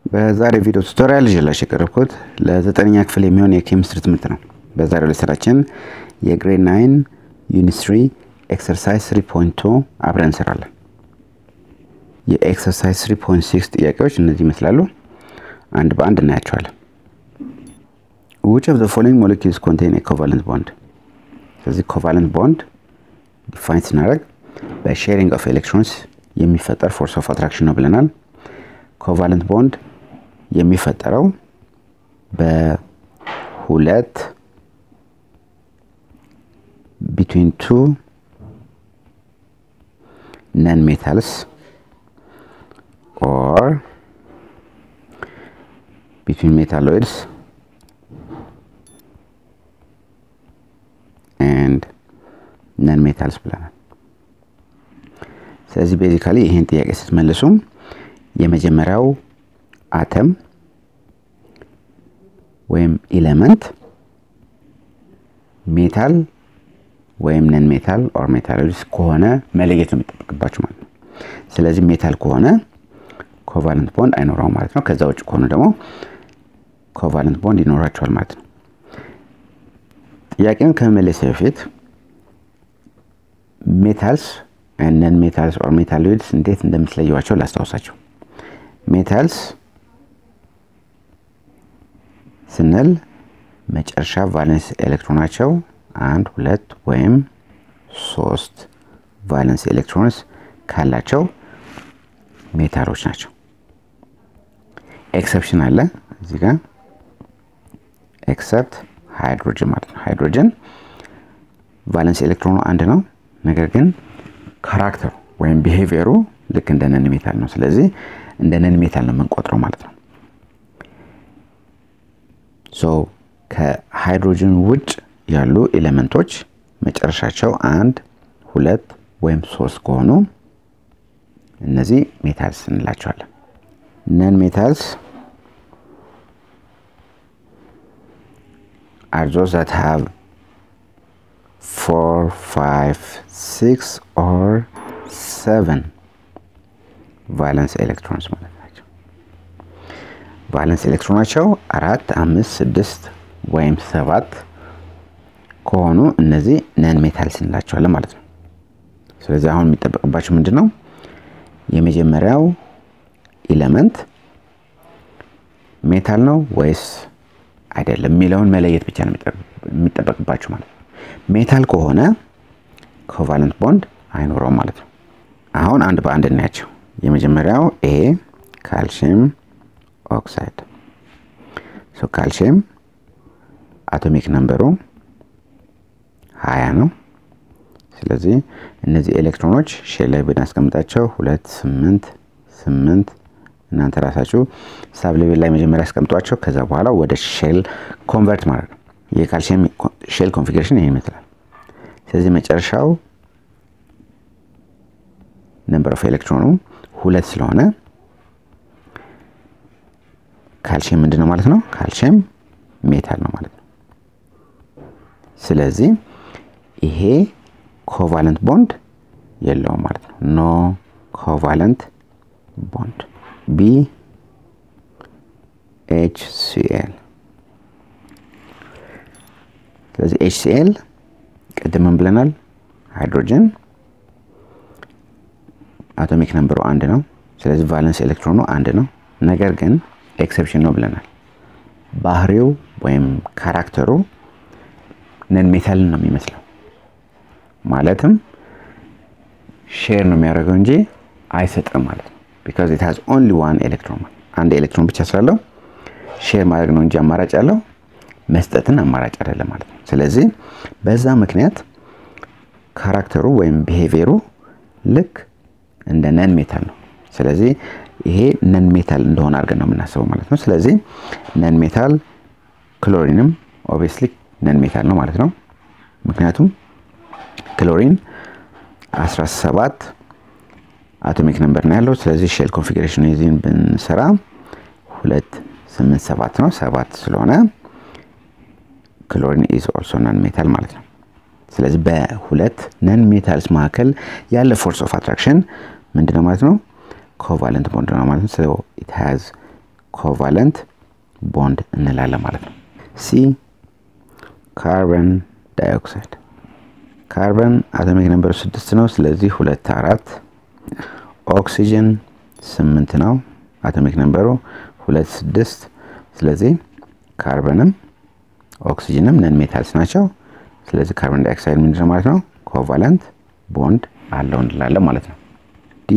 በዛሬ ቪዲዮ ቱቶሪያል ይዤላችሁ የቀረብኩት ለዘጠነኛ ክፍል የሚሆን የኬሚስትሪ ትምህርት ነው። በዛሬው ላይ ስራችን የግሬድ ናይን ዩኒስትሪ ኤክሰርሳይዝ 3.2 አብረን እንሰራለን። የኤክሰርሳይዝ 3.6 ጥያቄዎች እነዚህ ይመስላሉ። አንድ በአንድ እናያቸዋለን። which of the following molecules contain a covalent bond ስለዚህ ኮቫለንት ቦንድ ዲፋይን ስናደርግ በሼሪንግ ኦፍ ኤሌክትሮንስ የሚፈጠር ፎርስ ኦፍ አትራክሽን ነው ብለናል። ኮቫለንት ቦንድ የሚፈጠረው በሁለት ቢትዊን ቱ ነን ሜታልስ ኦር ቢትዊን ሜታሎይድስ ኤንድ ነን ሜታልስ ብለናል። ስለዚህ ቤዚካሊ ይህን ጥያቄ ስትመልሱም የመጀመሪያው አተም ወይም ኢሌመንት ሜታል ወይም ነን ሜታል ኦር ሜታሎይድስ ከሆነ መለየት ነው የሚጠበቅባቸው ማለት ነው። ስለዚህ ሜታል ከሆነ ኮቫለንት ቦንድ አይኖረውም ማለት ነው። ከዛ ውጭ ከሆኑ ደግሞ ኮቫለንት ቦንድ ይኖራቸዋል ማለት ነው። ጥያቄውን ከመመለስ በፊት ሜታልስ ነን ሜታልስ ኦር ሜታሎይድስ እንዴት እንደምትለየዋቸው ላስታውሳቸው። ሜታልስ ስንል መጨረሻ ቫለንስ ኤሌክትሮናቸው አንድ ሁለት ወይም ሶስት ቫለንስ ኤሌክትሮንስ ካላቸው ሜታሎች ናቸው። ኤክሰፕሽን አለ እዚህ ጋር ኤክሰፕት ሃይድሮጅን ማለት ነው። ሃይድሮጅን ቫለንስ ኤሌክትሮኑ አንድ ነው፣ ነገር ግን ካራክተሩ ወይም ቢሄቪየሩ ልክ እንደ ነን ሜታል ነው። ስለዚህ እንደ ነን ሜታል ነው የምንቆጥረው ማለት ነው። ሶ ከሃይድሮጅን ውጭ ያሉ ኤሌመንቶች መጨረሻቸው አንድ ሁለት ወይም ሶስት ከሆኑ እነዚህ ሜታልስ እንላቸዋለን። ነን ሜታልስ are those that have four, five, six or seven ቫለንስ ኤሌክትሮንስ ማለት ናቸው። ቫለንስ ኤሌክትሮናቸው አራት፣ አምስት፣ ስድስት ወይም ሰባት ከሆኑ እነዚህ ነን ሜታልስ እንላቸዋለን ማለት ነው። ስለዚህ አሁን የሚጠበቅባቸው ምንድን ነው? የመጀመሪያው ኢለመንት ሜታል ነው ወይስ አይደለም የሚለውን መለየት ብቻ ነው የሚጠበቅባችሁ ማለት ነው። ሜታል ከሆነ ኮቫለንት ቦንድ አይኖረውም ማለት ነው። አሁን አንድ በአንድ እናያቸው። የመጀመሪያው ኤ ካልሽየም ኦክሳይድ። ሶ ካልሽየም አቶሚክ ነምበሩ ሀያ ነው። ስለዚህ እነዚህ ኤሌክትሮኖች ሼል ላይ ብናስቀምጣቸው ሁለት ስምንት ስምንት እናንተ ራሳችሁ ሳብ ሌቭል ላይ መጀመሪያ ያስቀምጧቸው። ከዛ በኋላ ወደ ሼል ኮንቨርት ማድረግ ነው። የካልሲየም ሼል ኮንፊግሬሽን ይህን ይመስላል። ስለዚህ መጨረሻው ነምበር ኦፍ ኤሌክትሮኑ ሁለት ስለሆነ ካልሲየም ምንድን ነው ማለት ነው? ካልሲየም ሜታል ነው ማለት ነው። ስለዚህ ይሄ ኮቫለንት ቦንድ የለውም ማለት ነው። ኖ ኮቫለንት ቦንድ ቢ ኤች ሲኤል። ስለዚህ ኤች ሲኤል ቅድምን ብለናል፣ ሃይድሮጅን አቶሚክ ነምበሩ አንድ ነው። ስለዚህ ቫለንስ ኤሌክትሮኑ አንድ ነው። ነገር ግን ኤክሰፕሽን ነው ብለናል። ባህሪው ወይም ካራክተሩ ነን ሜታልን ነው የሚመስለው። ማለትም ሼር ነው የሚያደርገው እንጂ አይሰጥም ማለት ነው። ቢካዝ ኢት ሃዝ ኦንሊ ዋን ኤሌክትሮን አንድ ኤሌክትሮን ብቻ ስላለው ሼር ማድረግ ነው እንጂ አማራጭ ያለው መስጠትን አማራጭ አይደለም ማለት ነው። ስለዚህ በዛ ምክንያት ካራክተሩ ወይም ቢሄቪየሩ ልክ እንደ ነን ሜታል ነው። ስለዚህ ይሄ ነን ሜታል እንደሆነ አድርገን ነው የምናስበው ማለት ነው። ስለዚህ ነን ሜታል ክሎሪንም ኦብቪየስሊ ነን ሜታል ነው ማለት ነው። ምክንያቱም ክሎሪን 17 አቶሚክ ነምበር ነው ያለው። ስለዚህ ሼል ኮንፊግሬሽን የዚህን ብንሰራ ሁለት ስምንት ሰባት ነው። ሰባት ስለሆነ ክሎሪን ኢዝ ኦልሶ ነን ሜታል ማለት ነው። ስለዚህ በሁለት ነን ሜታልስ መካከል ያለ ፎርስ ኦፍ አትራክሽን ምንድነው ማለት ነው? ኮቫለንት ቦንድ ነው ማለት ነው። ኢት ሃዝ ኮቫለንት ቦንድ እንላለን ማለት ነው። ሲ ካርበን ዳይኦክሳይድ ካርበን አቶሚክ ነምበሩ ስድስት ነው። ስለዚህ ሁለት አራት። ኦክሲጅን ስምንት ነው። አቶሚክ ነምበሩ ሁለት ስድስት። ስለዚህ ካርበንም ኦክሲጅንም ነን ሜታልስ ናቸው። ስለዚህ ካርበን ዳይኦክሳይድ ምንድን ነው ማለት ነው? ኮቫለንት ቦንድ አለው እንላለን ማለት ነው። ዲ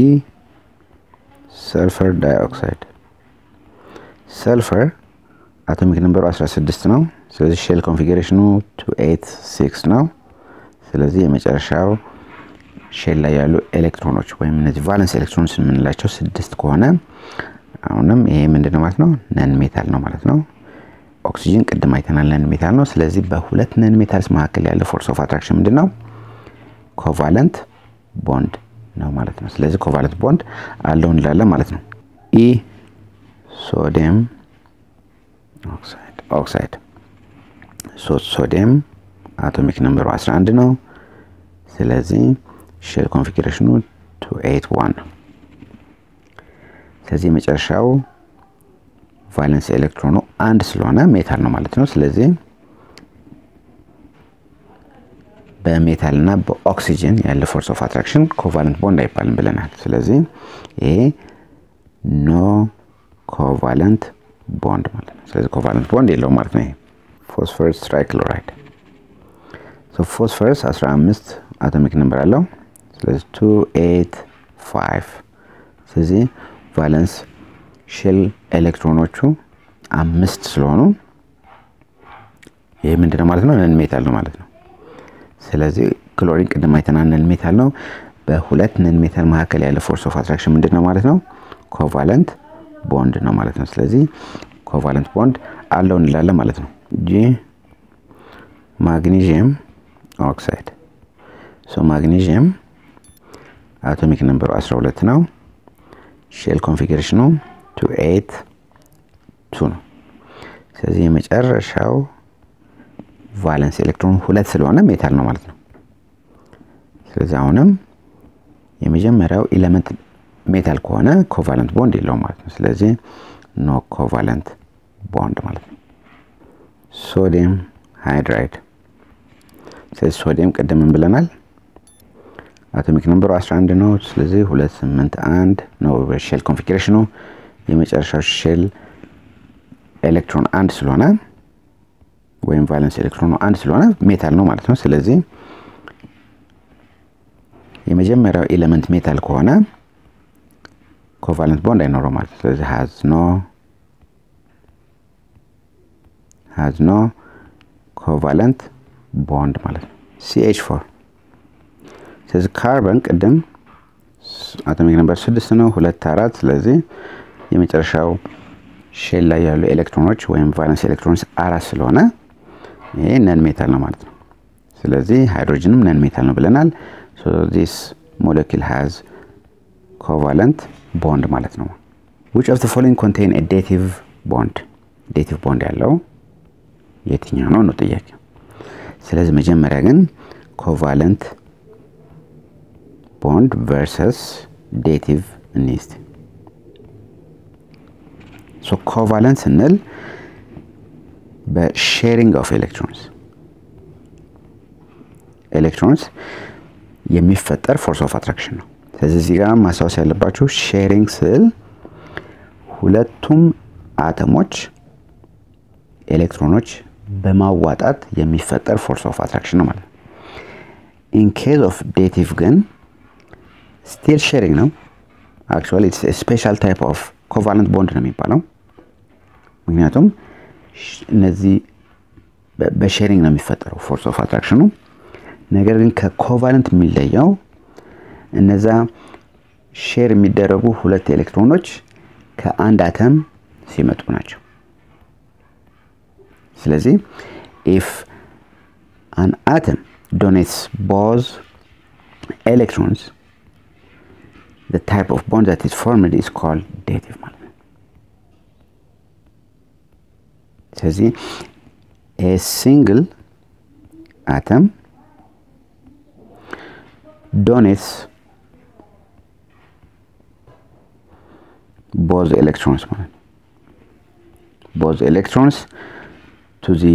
ሰልፈር ዳይኦክሳይድ ሰልፈር አቶሚክ ነምበሩ 16 ነው። ስለዚህ ሼል ኮንፊግሬሽኑ 286 ነው። ስለዚህ የመጨረሻው ሼል ላይ ያሉ ኤሌክትሮኖች ወይም እነዚህ ቫለንስ ኤሌክትሮኖች የምንላቸው ስድስት ከሆነ አሁንም ይሄ ምንድን ነው ማለት ነው? ነን ሜታል ነው ማለት ነው። ኦክሲጅን ቅድም አይተናል ነን ሜታል ነው። ስለዚህ በሁለት ነን ሜታልስ መካከል ያለ ፎርስ ኦፍ አትራክሽን ምንድን ነው? ኮቫለንት ቦንድ ነው ማለት ነው። ስለዚህ ኮቫለንት ቦንድ አለው እንላለን ማለት ነው። ኢ ሶዲየም ኦክሳይድ ሶዲየም አቶሚክ ነምበሩ 11 ነው። ስለዚህ ሼል ኮንፊግሬሽኑ 281 ነው። ስለዚህ የመጨረሻው ቫለንስ ኤሌክትሮኑ አንድ ስለሆነ ሜታል ነው ማለት ነው። ስለዚህ በሜታል እና በኦክሲጅን ያለ ፎርስ ኦፍ አትራክሽን ኮቫለንት ቦንድ አይባልም ብለናል። ስለዚህ ይሄ ኖ ኮቫለንት ቦንድ ማለት ነው። ስለዚህ ኮቫለንት ቦንድ የለውም ማለት ነው። ይሄ ፎስፈረስ ትራይክሎራይድ ፎስፈረስ 15 አቶሚክ ነምበር አለው። ስለዚህ 285 ስለዚህ ቫለንስ ሼል ኤሌክትሮኖቹ አምስት ስለሆኑ ይህ ምንድነው ማለት ነው? ነን ሜታል ነው ማለት ነው። ስለዚህ ክሎሪን ቅድም አይተናል ነን ሜታል ነው። በሁለት ነን ሜታል መካከል ያለ ፎርስ ኦፍ አትራክሽን ምንድን ነው ማለት ነው? ኮቫለንት ቦንድ ነው ማለት ነው። ስለዚህ ኮቫለንት ቦንድ አለው እንላለን ማለት ነው። ጂ ማግኒዥየም ኦክሳይድ ሶ ማግኒዥየም አቶሚክ ነምበሩ 12 ነው። ሼል ኮንፊግሬሽኑ 282 ነው። ስለዚህ የመጨረሻው ቫለንስ ኤሌክትሮን ሁለት ስለሆነ ሜታል ነው ማለት ነው። ስለዚህ አሁንም የመጀመሪያው ኤሌመንት ሜታል ከሆነ ኮቫለንት ቦንድ የለውም ማለት ነው። ስለዚህ ኖ ኮቫለንት ቦንድ ማለት ነው። ሶዲየም ሃይድራይድ ስለዚህ ሶዲየም ቅድምን ብለናል አቶሚክ ነምበሩ 11 ነው። ስለዚህ 281 ነው ሼል ኮንፊግሬሽኑ። የመጨረሻው ሼል ኤሌክትሮን አንድ ስለሆነ ወይም ቫለንስ ኤሌክትሮኑ አንድ ስለሆነ ሜታል ነው ማለት ነው። ስለዚህ የመጀመሪያው ኤሌመንት ሜታል ከሆነ ኮቫለንት ቦንድ አይኖረው ማለት ነው። ስለዚህ ሃዝ ኖ ሃዝ ኖ ኮቫለንት ቦንድ ማለት ነው። ሲኤች ፎር ስለዚህ ካርበን ቅድም አቶሚክ ነምበር ስድስት ነው ሁለት አራት። ስለዚህ የመጨረሻው ሼል ላይ ያሉ ኤሌክትሮኖች ወይም ቫለንስ ኤሌክትሮኖች አራት ስለሆነ ይሄ ነን ሜታል ነው ማለት ነው። ስለዚህ ሃይድሮጅንም ነን ሜታል ነው ብለናል። ዚስ ሞለኪል ሃዝ ኮቫለንት ቦንድ ማለት ነው። ዊች ኦፍ ዘ ፎሎዊንግ ኮንቴን ዴቲቭ ቦንድ ዴቲቭ ቦንድ ያለው የትኛው ነው ነው ጥያቄ። ስለዚህ መጀመሪያ ግን ኮቫለንት ቦንድ ቨርሰስ ዴቲቭ እኒስት ሶ ኮቫለንት ስንል በሼሪንግ ኦፍ ኤሌክትሮንስ ኤሌክትሮንስ የሚፈጠር ፎርስ ኦፍ አትራክሽን ነው። ስለዚህ እዚህ ጋር ማስታወስ ያለባችሁ ሼሪንግ ስል ሁለቱም አተሞች ኤሌክትሮኖች በማዋጣት የሚፈጠር ፎርስ ኦፍ አትራክሽን ነው ማለት ነው። ኢን ኬዝ ኦፍ ዴቲቭ ግን ስቲል ሼሪንግ ነው። አክቹዋሊ ስፔሻል ታይፕ ኦፍ ኮቫለንት ቦንድ ነው የሚባለው። ምክንያቱም እነዚህ በሼሪንግ ነው የሚፈጠረው ፎርስ ኦፍ አትራክሽኑ። ነገር ግን ከኮቫለንት የሚለየው እነዛ ሼር የሚደረጉ ሁለት ኤሌክትሮኖች ከአንድ አተም ሲመጡ ናቸው። ስለዚህ ኢፍ አን አተም ዶኔትስ ቦዝ ኤሌክትሮንስ the type of bond that is formed is called dative ማለት ነው። ስለዚህ a single atom donates both electrons ማለት ነው። ቦዝ ኤሌክትሮንስ ቱ ዚ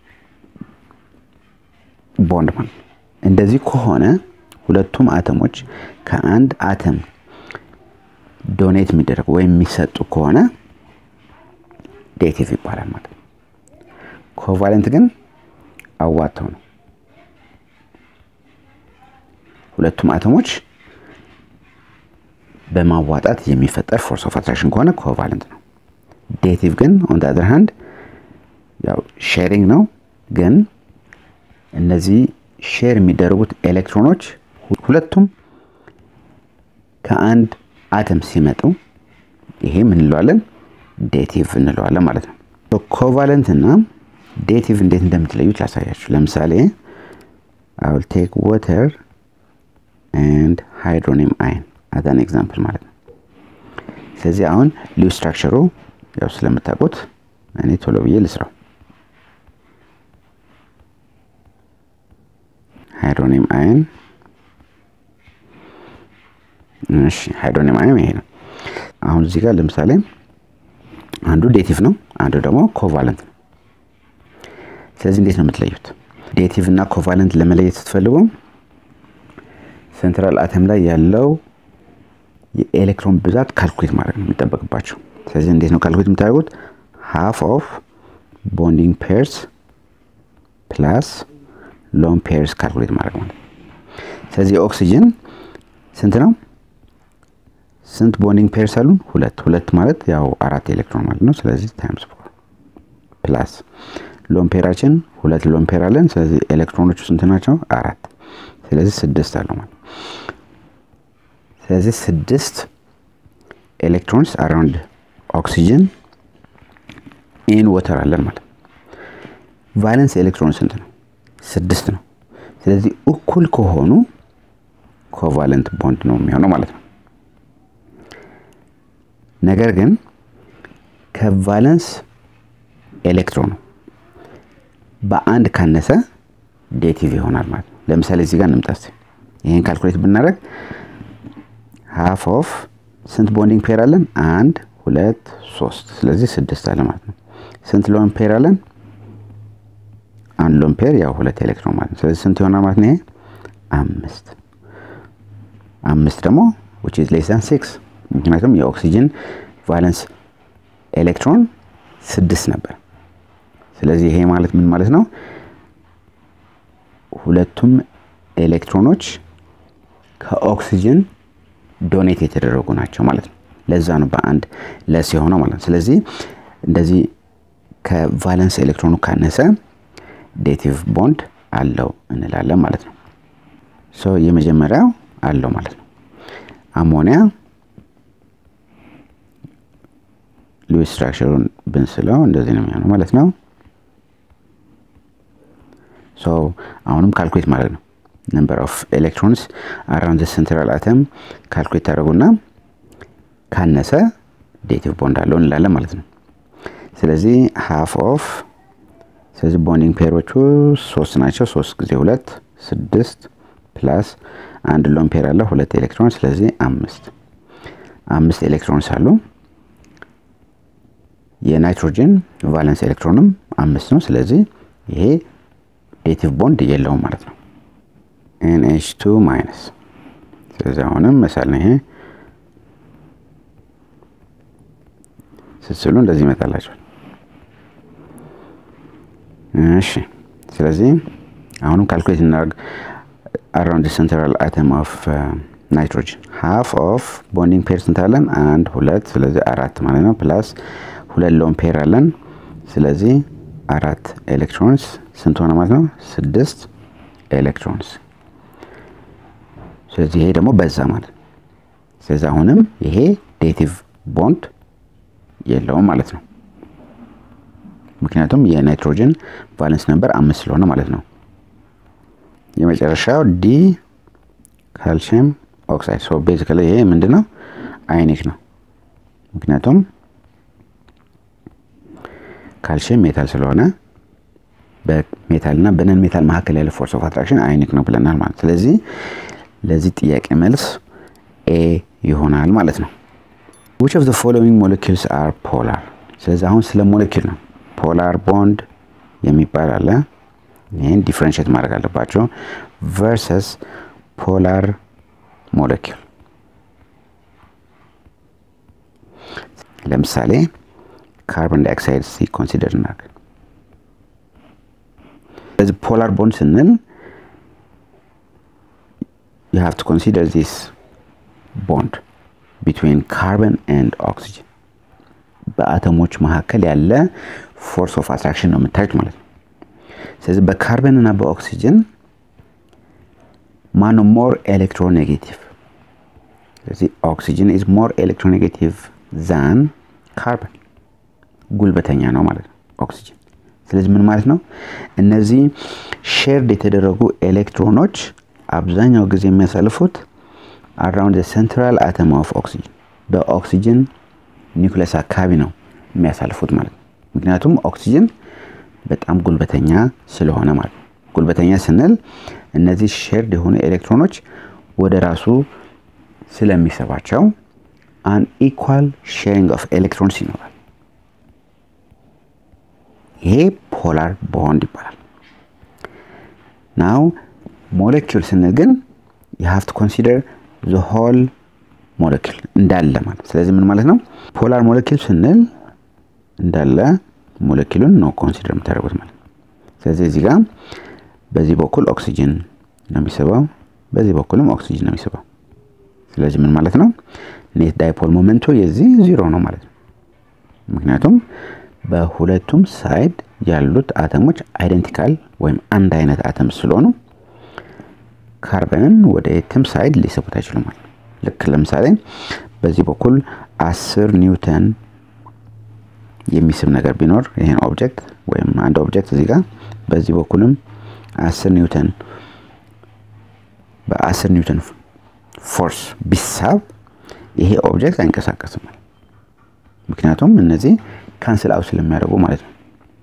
ቦንድ ማለት እንደዚህ ከሆነ ሁለቱም አተሞች ከአንድ አተም ዶኔት የሚደረጉ ወይም የሚሰጡ ከሆነ ዴቲቭ ይባላል ማለት ነው። ኮቫለንት ግን አዋተው ነው። ሁለቱም አተሞች በማዋጣት የሚፈጠር ፎርስ ኦፍ አትራክሽን ከሆነ ኮቫለንት ነው። ዴቲቭ ግን ኦን አዘር ሃንድ ያው ሼሪንግ ነው። ግን እነዚህ ሼር የሚደረጉት ኤሌክትሮኖች ሁለቱም ከአንድ አተም ሲመጡ ይሄ ምን እንለዋለን? ዴቲቭ እንለዋለን ማለት ነው። ኮቫለንት እና ዴቲቭ እንዴት እንደምትለዩት ላሳያችሁ። ለምሳሌ አይ ዊል ቴክ ዋተር ኤንድ ሃይድሮኒየም አይን አዝ አን ኤግዛምፕል ማለት ነው። ስለዚህ አሁን ሊው ስትራክቸሩ ያው ስለምታውቁት እኔ ቶሎ ብዬ ልስራው። ሃይድሮኒየም አይን እሺ፣ ሃይድሮኒየም አይን ይሄ ነው። አሁን እዚህ ጋር ለምሳሌ አንዱ ዴቲቭ ነው፣ አንዱ ደግሞ ኮቫለንት ነው። ስለዚህ እንዴት ነው የምትለዩት? ዴቲቭ እና ኮቫለንት ለመለየት ስትፈልጉ ሴንትራል አተም ላይ ያለው የኤሌክትሮን ብዛት ካልኩሌት ማድረግ ነው የሚጠበቅባቸው። ስለዚህ እንዴት ነው ካልኩሌት የምታደርጉት? ሃፍ ኦፍ ቦንዲንግ ፔርስ ፕላስ ሎን ፔርስ ካልኩሌት ማድረግ ማለት ነው። ስለዚህ ኦክሲጅን ስንት ነው? ስንት ቦንዲንግ ፔርስ አሉን? ሁለት። ሁለት ማለት ያው አራት ኤሌክትሮን ማለት ነው። ስለዚህ ታይምስ ፎር ፕላስ ሎን ፔራችን ሁለት ሎን ፔር አለን። ስለዚህ ኤሌክትሮኖቹ ስንት ናቸው? አራት። ስለዚህ ስድስት አለው ማለት ስለዚህ ስድስት ኤሌክትሮንስ አራውንድ ኦክሲጅን ኢን ወተር አለን ማለት ቫለንስ ኤሌክትሮን ስንት ነው? ስድስት ነው። ስለዚህ እኩል ከሆኑ ኮቫለንት ቦንድ ነው የሚሆነው ማለት ነው። ነገር ግን ከቫለንስ ኤሌክትሮኑ በአንድ ካነሰ ዴቲቭ ይሆናል ማለት ነው። ለምሳሌ እዚህ ጋር እንምጣስ ይህን ካልኩሌት ብናደርግ ሃፍ ኦፍ ስንት ቦንዲንግ ፔር አለን? አንድ ሁለት ሶስት። ስለዚህ ስድስት አለ ማለት ነው። ስንት ሎን ፔር አለን? አንድ ሎን ፔር ያው ሁለት ኤሌክትሮን ማለት ነው። ስለዚህ ስንት ይሆናል ማለት ነው? ይሄ አምስት አምስት ደግሞ ዊች ኢዝ ሌስ ዛን ሲክስ ምክንያቱም የኦክሲጅን ቫለንስ ኤሌክትሮን ስድስት ነበር። ስለዚህ ይሄ ማለት ምን ማለት ነው? ሁለቱም ኤሌክትሮኖች ከኦክሲጅን ዶኔት የተደረጉ ናቸው ማለት ነው። ለዛ ነው በአንድ ለስ የሆነው ማለት ነው። ስለዚህ እንደዚህ ከቫለንስ ኤሌክትሮኑ ካነሰ ዴቲቭ ቦንድ አለው እንላለን ማለት ነው። ሶ የመጀመሪያው አለው ማለት ነው። አሞኒያ ሉዊስ ስትራክቸሩን ብንስለው እንደዚህ ነው የሚሆነው ማለት ነው። ሶ አሁንም ካልኩሌት ማለት ነው ነምበር ኦፍ ኤሌክትሮንስ አራውንድ ሴንትራል አተም ካልኩሌት ታደረጉና ካነሰ ዴቲቭ ቦንድ አለው እንላለን ማለት ነው። ስለዚህ ሃፍ ኦፍ ስለዚህ ቦንዲንግ ፔሮቹ ሶስት ናቸው። ሶስት ጊዜ ሁለት ስድስት ፕላስ አንድ ሎን ፔር አለ ሁለት ኤሌክትሮን ስለዚህ አምስት አምስት ኤሌክትሮንስ አሉ። የናይትሮጅን ቫለንስ ኤሌክትሮንም አምስት ነው። ስለዚህ ይሄ ዴቲቭ ቦንድ የለውም ማለት ነው። ኤንኤች ቱ ማይነስ ስለዚህ አሁንም መሳል ነው ይሄ ስትስሉ እንደዚህ ይመጣላቸዋል። እሺ ስለዚህ አሁንም ካልኩሌት እናደርግ አራውንድ ሴንትራል አተም ኦፍ ናይትሮጅን ሃፍ ኦፍ ቦንዲንግ ፔር ስንት አለን? አንድ ሁለት፣ ስለዚህ አራት ማለት ነው። ፕላስ ሁለት ሎን ፔር አለን። ስለዚህ አራት ኤሌክትሮንስ ስንት ሆነ ማለት ነው? ስድስት ኤሌክትሮንስ። ስለዚህ ይሄ ደግሞ በዛ ማለት ነው። ስለዚህ አሁንም ይሄ ዴቲቭ ቦንድ የለውም ማለት ነው። ምክንያቱም የናይትሮጅን ቫለንስ ነበር አምስት ስለሆነ ማለት ነው። የመጨረሻው ዲ ካልሽየም ኦክሳይድ ሶ ቤዚካሊ ይሄ ምንድን ነው? አይኒክ ነው። ምክንያቱም ካልሽየም ሜታል ስለሆነ በሜታል እና በነን ሜታል መካከል ያለ ፎርስ ኦፍ አትራክሽን አይኒክ ነው ብለናል ማለት ስለዚህ ለዚህ ጥያቄ መልስ ኤ ይሆናል ማለት ነው። ዊች ኦፍ ዘ ፎሎዊንግ ሞለኪውልስ አር ፖላር ስለዚህ አሁን ስለ ሞለኪል ነው። ፖላር ቦንድ የሚባል አለ። ይህን ዲፍረንሽት ማድረግ አለባቸው። ቨርሰስ ፖላር ሞለኪል ለምሳሌ ካርቦን ዳይኦክሳይድ ሲ ኮንሲደር እናድርግ። ስለዚህ ፖላር ቦንድ ስንል you have to consider this bond between carbon and oxygen በአተሞች መካከል ያለ ፎርስ ኦፍ አትራክሽን ነው የምታዩት ማለት ነው። ስለዚህ በካርበን እና በኦክሲጅን ማነው ሞር ኤሌክትሮኔጌቲቭ? ስለዚህ ኦክሲጅን ኢዝ ሞር ኤሌክትሮኔጌቲቭ ዛን ካርበን ጉልበተኛ ነው ማለት ነው ኦክሲጅን። ስለዚህ ምን ማለት ነው? እነዚህ ሼርድ የተደረጉ ኤሌክትሮኖች አብዛኛው ጊዜ የሚያሳልፉት አራውንድ ሴንትራል አተም ኦፍ ኦክሲጅን በኦክሲጅን ኒውክለስ አካባቢ ነው የሚያሳልፉት ማለት ነው። ምክንያቱም ኦክሲጅን በጣም ጉልበተኛ ስለሆነ ማለት ነው። ጉልበተኛ ስንል እነዚህ ሼርድ የሆኑ ኤሌክትሮኖች ወደ ራሱ ስለሚሰባቸው አን ኢኳል ሼሪንግ ኦፍ ኤሌክትሮንስ ይኖራል። ይሄ ፖላር ቦንድ ይባላል። ናው ሞለኪውል ስንል ግን ዩ ሃቭ ቱ ኮንሲደር ዘ ሆል ሞለኪል እንዳለ ማለት ስለዚህ ምን ማለት ነው ፖላር ሞለኪል ስንል እንዳለ ሞለኪሉን ነው ኮንሲደር የምታደርጉት ማለት ስለዚህ እዚህ ጋር በዚህ በኩል ኦክሲጅን ነው የሚስበው በዚህ በኩልም ኦክሲጅን ነው የሚስበው ስለዚህ ምን ማለት ነው ኔት ዳይፖል ሞመንቱ የዚህ ዚሮ ነው ማለት ነው ምክንያቱም በሁለቱም ሳይድ ያሉት አተሞች አይደንቲካል ወይም አንድ አይነት አተም ስለሆኑ ካርበንን ወደ የትም ሳይድ ሊስቡት አይችሉም ማለት ነው ልክ ለምሳሌ በዚህ በኩል አስር ኒውተን የሚስብ ነገር ቢኖር ይሄን ኦብጀክት ወይም አንድ ኦብጀክት እዚህ ጋር በዚህ በኩልም አስር ኒውተን በአስር ኒውተን ፎርስ ቢሳብ ይሄ ኦብጀክት አይንቀሳቀስም ምክንያቱም እነዚህ ካንስል አውት ስለሚያደርጉ ማለት ነው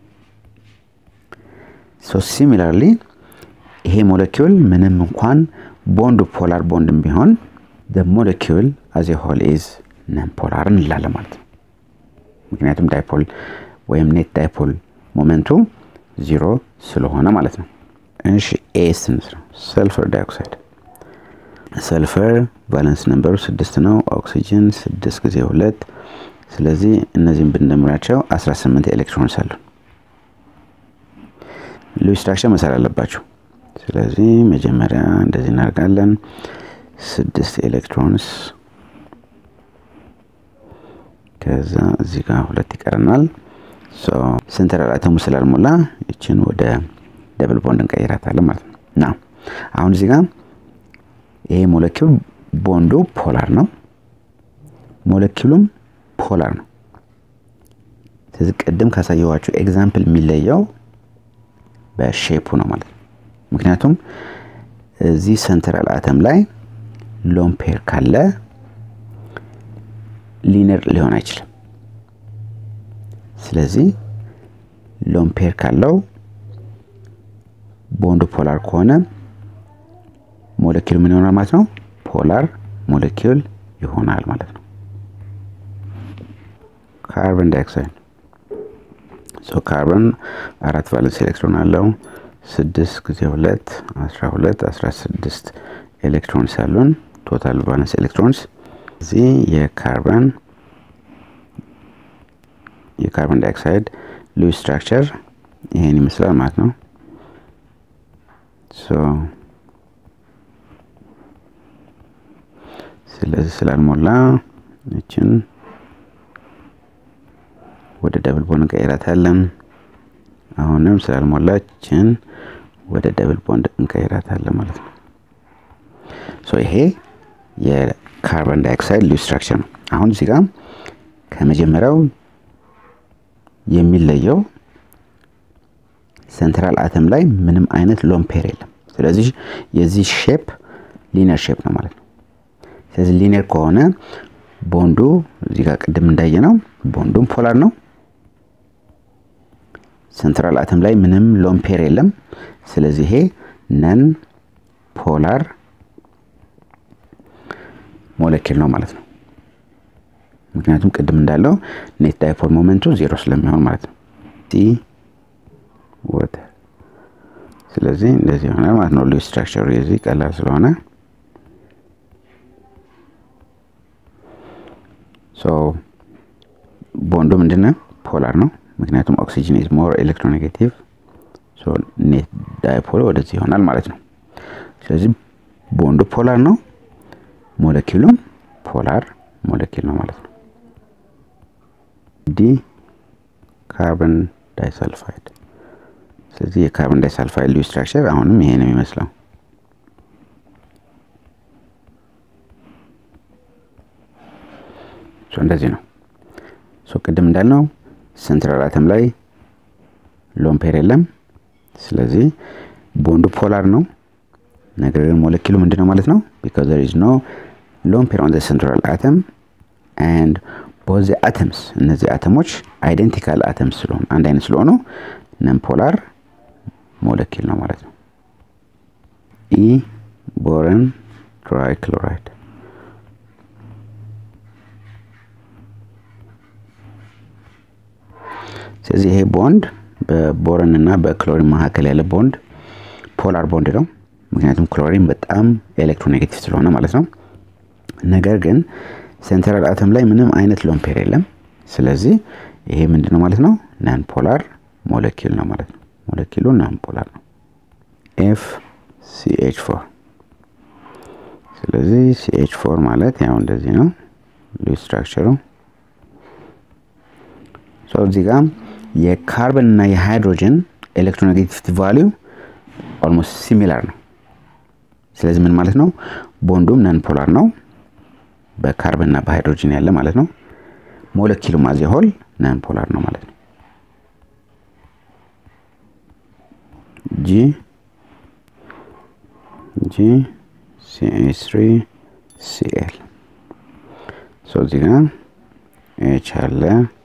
ሶ ሲሚላርሊ ይሄ ሞለኪውል ምንም እንኳን ቦንድ ፖላር ቦንድም ቢሆን ሞለኪውል አዝ ሆል ኢዝ ነን ፖላር እንላለን ማለት ነው ምክንያቱም ዳይፖል ወይም ኔት ዳይፖል ሞመንቱ ዚሮ ስለሆነ ማለት ነው እሺ ኤ ስንት ነው ሰልፈር ዳይኦክሳይድ ሰልፈር ቫለንስ ነንበሩ ስድስት ነው ኦክሲጅን ስድስት ጊዜ ሁለት ስለዚህ እነዚህም ብንደምራቸው 18 ኤሌክትሮንስ አሉ ሉዊስ ስትራክቸር መሰል አለባቸው ስለዚህ መጀመሪያ እንደዚህ እናደርጋለን ስድስት ኤሌክትሮንስ ከዛ እዚህ ጋር ሁለት ይቀረናል ሴንትራል አተሙ ስላልሞላ ይችን ወደ ደብል ቦንድ እንቀይራታለን ማለት ነው ና አሁን እዚህ ጋር ይሄ ሞለኪውል ቦንዱ ፖላር ነው ሞለኪውሉም ፖላር ነው ስለዚህ ቅድም ካሳየዋችሁ ኤግዛምፕል የሚለየው በሼፑ ነው ማለት ነው ምክንያቱም እዚህ ሰንትራል አተም ላይ ሎምፔር ካለ ሊነር ሊሆን አይችልም ስለዚህ ሎምፔር ካለው ቦንድ ፖላር ከሆነ ሞለኪል ምን ይሆናል ማለት ነው ፖላር ሞለኪል ይሆናል ማለት ነው ካርበን ዳይኦክሳይድ ሶ ካርበን አራት ቫለንስ ኤሌክትሮን አለው ስድስት ጊዜ ሁለት አስራ ሁለት አስራ ስድስት ኤሌክትሮንስ አሉን ቶታል ቫለንስ ኤሌክትሮንስ እዚህ የካርበን የካርበን ዳይኦክሳይድ ሉዊስ ስትራክቸር ይሄን ይመስላል ማለት ነው ስለዚህ ስላልሞላ እችን ወደ ደብል ቦንድ እንቀይራታለን አሁንም ስላልሞላ እችን ወደ ደብል ቦንድ እንቀይራታለን ማለት ነው ሶ ይሄ የካርበን ዳይኦክሳይድ ሉዊስ ስትራክቸር ነው አሁን እዚህ ጋር ከመጀመሪያው የሚለየው ሴንትራል አተም ላይ ምንም አይነት ሎምፔር የለም ስለዚህ የዚህ ሼፕ ሊነር ሼፕ ነው ማለት ነው ስለዚህ ሊነር ከሆነ ቦንዱ እዚህ ጋር ቅድም እንዳየ ነው ቦንዱም ፖላር ነው ሴንትራል አተም ላይ ምንም ሎምፔር የለም ስለዚህ ይሄ ነን ፖላር ሞለኪል ነው ማለት ነው ምክንያቱም ቅድም እንዳለው ኔት ዳይፖል ሞመንቱ ዜሮ ስለሚሆን ማለት ነው። ሲ ወተር ስለዚህ እንደዚህ ይሆናል ማለት ነው። ሉዝ ስትራክቸሩ የዚህ ቀላል ስለሆነ ሶ ቦንዱ ምንድነው? ፖላር ነው። ምክንያቱም ኦክሲጅን ኢዝ ሞር ኤሌክትሮኔጌቲቭ ሶ ኔት ዳይፖል ወደዚህ ይሆናል ማለት ነው። ስለዚህ ቦንዱ ፖላር ነው፣ ሞለኪሉም ፖላር ሞለኪል ነው ማለት ነው። ዲ ካርበን ዳይሰልፋይድ ስለዚህ የካርበን ዳይሰልፋይድ ሊዩ ስትራክቸር አሁንም ይሄ ነው የሚመስለው። እንደዚህ ነው። ቅድም እንዳልነው ሴንትራል አተም ላይ ሎን ፔር የለም። ስለዚህ ቦንዱ ፖላር ነው። ነገር ግን ሞለኪሉ ምንድን ነው ማለት ነው? ቢካዝ ዘር ኢዝ ኖ ሎን ፔር ኦን ዘ ሴንትራል አተም ኤንድ ቦዝ አተምስ እነዚህ አተሞች አይደንቲካል አተምስ ስለሆኑ አንድ አይነት ስለሆኑ ነን ፖላር ሞለኪል ነው ማለት ነው። ኢ ቦረን ትራይ ክሎራይድ ስለዚህ ይሄ ቦንድ በቦረን እና በክሎሪን መካከል ያለ ቦንድ ፖላር ቦንድ ነው። ምክንያቱም ክሎሪን በጣም ኤሌክትሮኔጌቲቭ ስለሆነ ማለት ነው። ነገር ግን ሴንትራል አተም ላይ ምንም አይነት ሎን ፔር የለም። ስለዚህ ይሄ ምንድን ነው ማለት ነው? ናን ፖላር ሞለኪል ነው ማለት ነው። ሞለኪሉ ናን ፖላር ነው። ኤፍ ሲኤች ፎር ስለዚህ ሲኤች ፎር ማለት ያው እንደዚህ ነው ሉዝ ስትራክቸሩ። እዚህ ጋር የካርበን እና የሃይድሮጅን ኤሌክትሮኔጌቲቪቲ ቫሊዩ ኦልሞስት ሲሚላር ነው። ስለዚህ ምን ማለት ነው? ቦንዱም ነን ፖላር ነው በካርበን እና በሃይድሮጅን ያለ ማለት ነው። ሞለኪሉ ማዜ ሆል ነን ፖላር ነው ማለት ነው። ጂ ጂ ሲኤች ትሪ ሲኤል ሶ እዚህ ጋር ኤች አለ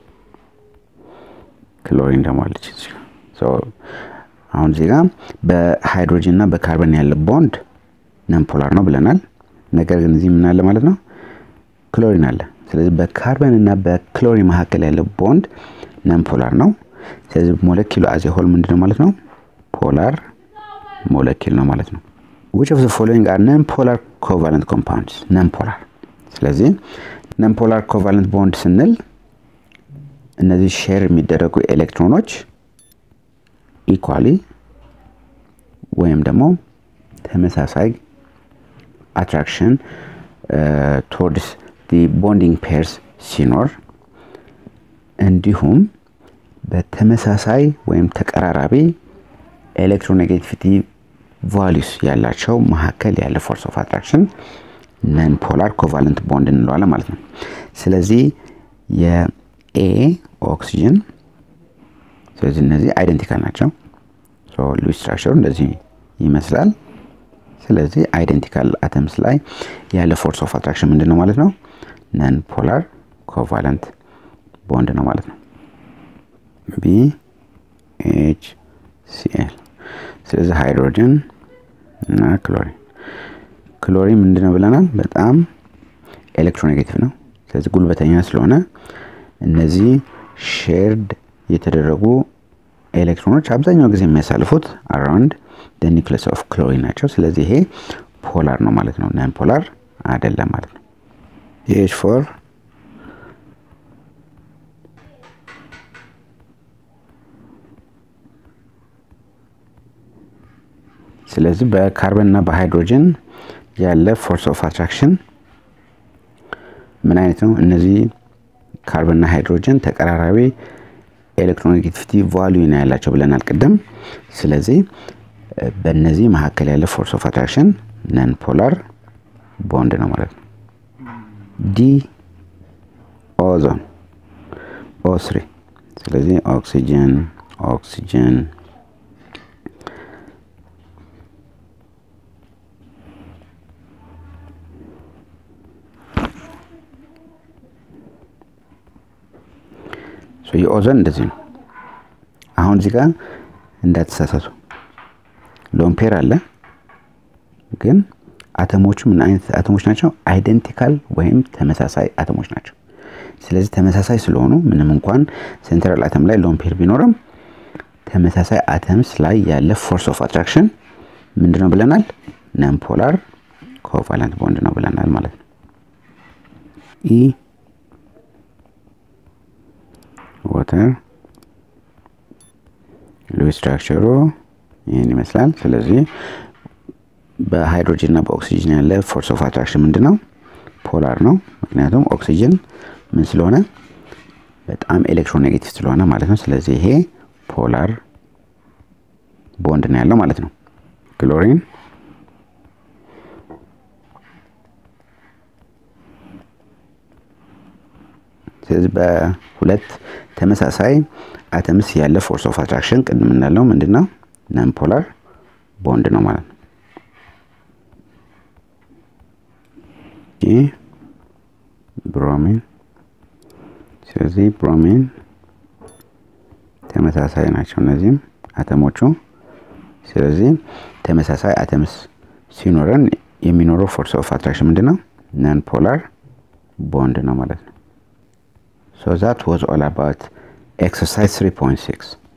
ክሎሪን ደግሞ አለች። አሁን እዚህ ጋር በሃይድሮጅን እና በካርበን ያለ ቦንድ ነን ፖላር ነው ብለናል። ነገር ግን እዚህ ምን አለ ማለት ነው? ክሎሪን አለ። ስለዚህ በካርበን እና በክሎሪን መካከል ያለ ቦንድ ነን ፖላር ነው። ስለዚህ ሞለኪሉ አዜ ሆል ምንድን ነው ማለት ነው? ፖላር ሞለኪል ነው ማለት ነው። which of the following are non-polar covalent compounds non-polar ስለዚህ non-polar covalent bond ስንል እነዚህ ሼር የሚደረጉ ኤሌክትሮኖች ኢኳሊ ወይም ደግሞ ተመሳሳይ አትራክሽን ቶwards the bonding pairs ሲኖር እንዲሁም በተመሳሳይ ወይም ተቀራራቢ ኤሌክትሮኔጌቲቪቲ ቫሊዩስ ያላቸው መካከል ያለ ፎርስ ኦፍ አትራክሽን ነን ፖላር ኮቫለንት ቦንድ እንለዋለን ማለት ነው። ስለዚህ የኤ ኦክሲጅን ስለዚህ እነዚህ አይደንቲካል ናቸው። ሉዝ ስትራክቸሩ እንደዚህ ይመስላል። ስለዚህ አይደንቲካል አተምስ ላይ ያለ ፎርስ ኦፍ አትራክሽን ምንድን ነው ማለት ነው? ነን ፖላር ኮቫለንት ቦንድ ነው ማለት ነው። ቢ ኤች ሲኤል ስለዚህ ሃይድሮጅን እና ክሎሪን ክሎሪን ምንድን ነው ብለናል? በጣም ኤሌክትሮኔጌቲቭ ነው። ስለዚህ ጉልበተኛ ስለሆነ እነዚህ ሼርድ የተደረጉ ኤሌክትሮኖች አብዛኛው ጊዜ የሚያሳልፉት አራውንድ ኒክለስ ኦፍ ክሎሪን ናቸው። ስለዚህ ይሄ ፖላር ነው ማለት ነው። ናን ፖላር አይደለም ማለት ነው። ኤች ፎር ስለዚህ በካርበን እና በሃይድሮጅን ያለ ፎርስ ኦፍ አትራክሽን ምን አይነት ነው? እነዚህ ካርበን እና ሃይድሮጅን ተቀራራቢ ኤሌክትሮኔጌቲቪቲ ቫልዩ ነው ያላቸው ብለናል ቅድም። ስለዚህ በእነዚህ መካከል ያለ ፎርስ ኦፍ አትራክሽን ነን ፖላር ቦንድ ነው ማለት ነው። ዲ ኦዞን ኦ ስሪ ስለዚህ ኦክሲጅን ኦክሲጅን የኦዞን እንደዚህ ነው። አሁን እዚህ ጋር እንዳትሳሳቱ ሎምፔር አለ፣ ግን አተሞቹ ምን አይነት አተሞች ናቸው? አይደንቲካል ወይም ተመሳሳይ አተሞች ናቸው። ስለዚህ ተመሳሳይ ስለሆኑ ምንም እንኳን ሴንትራል አተም ላይ ሎን ፔር ቢኖርም ተመሳሳይ አተምስ ላይ ያለ ፎርስ ኦፍ አትራክሽን ምንድነው ብለናል? ነን ፖላር ኮቫለንት ቦንድ ነው ብለናል ማለት ነው። ኢ ዋተር ሉዊስ ስትራክቸሩ ይህን ይመስላል። ስለዚህ በሃይድሮጅን እና በኦክሲጅን ያለ ፎርስ ኦፍ አትራክሽን ምንድን ነው? ፖላር ነው። ምክንያቱም ኦክሲጅን ምን ስለሆነ በጣም ኤሌክትሮኔጌቲቭ ስለሆነ ማለት ነው። ስለዚህ ይሄ ፖላር ቦንድ ነው ያለው ማለት ነው። ክሎሪን ስለዚህ በሁለት ተመሳሳይ አተምስ ያለ ፎርስ ኦፍ አትራክሽን ቅድም እንዳለው ምንድን ነው? ነን ፖላር ቦንድ ነው ማለት ነው። ብሮሚን ስለዚህ ብሮሚን ተመሳሳይ ናቸው እነዚህም አተሞቹ። ስለዚህ ተመሳሳይ አተምስ ሲኖረን የሚኖረው ፎርስ ኦፍ አትራክሽን ምንድን ነው? ነን ፖላር ቦንድ ነው ማለት ነው። ሶ ዛት ዋዝ ኦል አባውት ኤክሰርሳይዝ 3.6